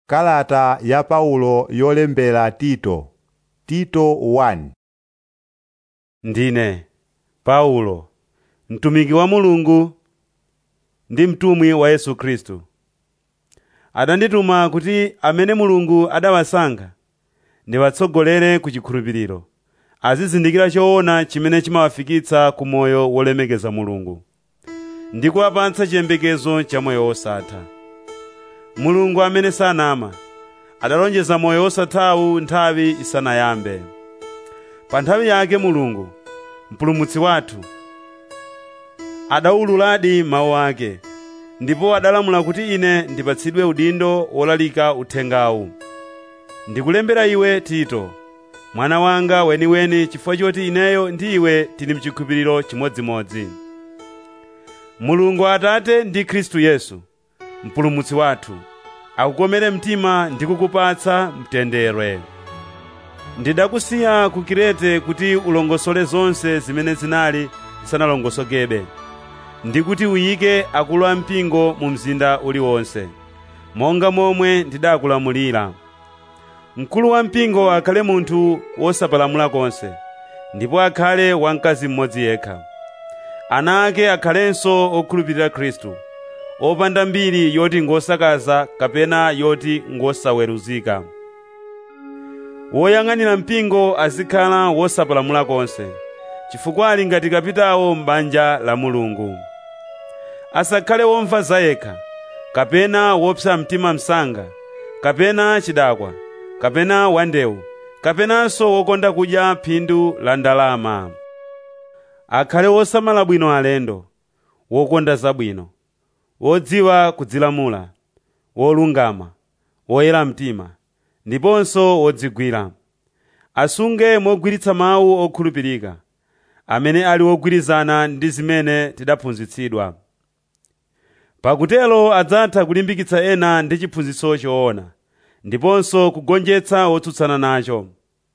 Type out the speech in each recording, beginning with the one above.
Kalata ya Paulo yolembera Tito Tito 1 Ndine Paulo, mtumiki wa Mulungu ndi mtumwi wa Yesu Khristu. Adandituma kuti amene Mulungu adawasankha ndiwatsogolere ku chikhulupiriro, azizindikira choona chimene chimawafikitsa ku moyo wolemekeza Mulungu, ndi kuwapatsa chiyembekezo cha moyo wosatha. Mulungu amene sanama adalonjeza moyo wosathawu nthawi isanayambe. Pa nthawi yake Mulungu, mpulumutsi wathu, adawululadi mawu ake, ndipo adalamula kuti ine ndipatsidwe udindo wolalika uthengawu. Ndikulembera iwe Tito, mwana wanga weniweni chifukwa choti ineyo ndi iwe tili mchikhulupiriro chimodzimodzi. Mulungu Atate ndi Khristu Yesu, mpulumutsi wathu, akukomere mtima ndi kukupatsa mtendere. Ndidakusiya ku Kirete kuti ulongosole zonse zimene zinali zisanalongosokebe, ndi kuti uyike akulu ampingo mu mzinda uliwonse, monga momwe ndidakulamulira. Mkulu wampingo akhale munthu wosapalamula konse, ndipo akhale wamkazi mmodzi yekha. Ana ake akhalenso okhulupirira Khristu, opanda mbiri yoti ngosakaza kapena yoti ngosaweruzika. Woyang'anira mpingo azikhala wosapalamula konse, chifukwa ali ngati kapitawo m'banja la Mulungu. Asakhale womva zayekha, kapena wopsa mtima msanga, kapena chidakwa, kapena wandewu, kapenanso wokonda kudya phindu la ndalama. Akhale wosamala bwino alendo, wokonda zabwino, wodziwa kudzilamula, wolungama, woyera mtima, ndiponso wodzigwira. Asunge mogwiritsa mawu okhulupirika, amene ali wogwirizana ndi zimene tidaphunzitsidwa. Pakutelo adzatha kulimbikitsa ena ndi chiphunzitso choona, ndiponso kugonjetsa wotsutsana nacho.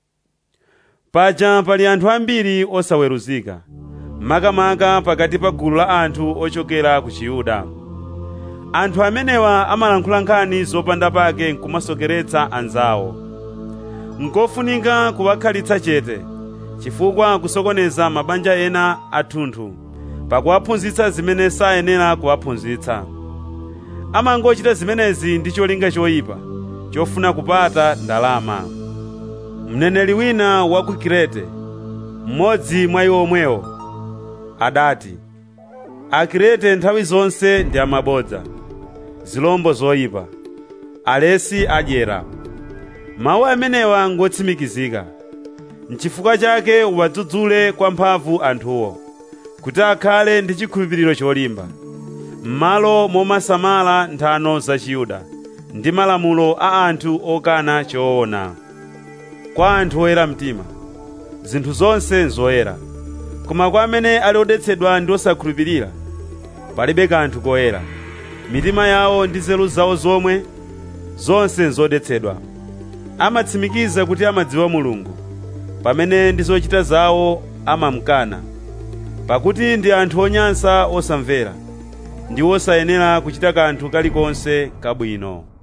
Paja pali anthu ambiri osaweruzika, makamaka pakati pa gulu la anthu ochokera ku Chiyuda. Anthu amenewa amalankhula nkhani zopanda pake nkumasokeretsa anzawo. Nkofunika kuwakhalitsa chete, chifukwa kusokoneza mabanja ena athunthu, pakuwaphunzitsa zimene sayenera kuwaphunzitsa. Amangochita zimenezi ndi cholinga choyipa, chofuna kupata ndalama. Mneneri wina wa ku Kirete, mmodzi mwa iwo omwewo, adati, Akirete nthawi zonse ndi amabodza, zilombo zoyipa, alesi adyera. Mawu amenewa ngotsimikizika. N'chifukwa chake uwadzudzule kwa mphamvu anthuwo, kuti akhale ndi chikhulupiriro cholimba, m'malo momasamala nthano za Chiyuda ndi malamulo a anthu okana choona. Kwa anthu oyera mtima, zinthu zonse nzoyera, koma kwa amene ali odetsedwa ndi osakhulupirira, palibe kanthu koyera. Mitima yawo ndi nzeru zawo zomwe, zonse nzodetsedwa. Amatsimikiza kuti amadziwa Mulungu, pamene ndi zochita zawo amamkana, pakuti ndi anthu onyansa osamvera, ndi osayenera kuchita kanthu kalikonse kabwino.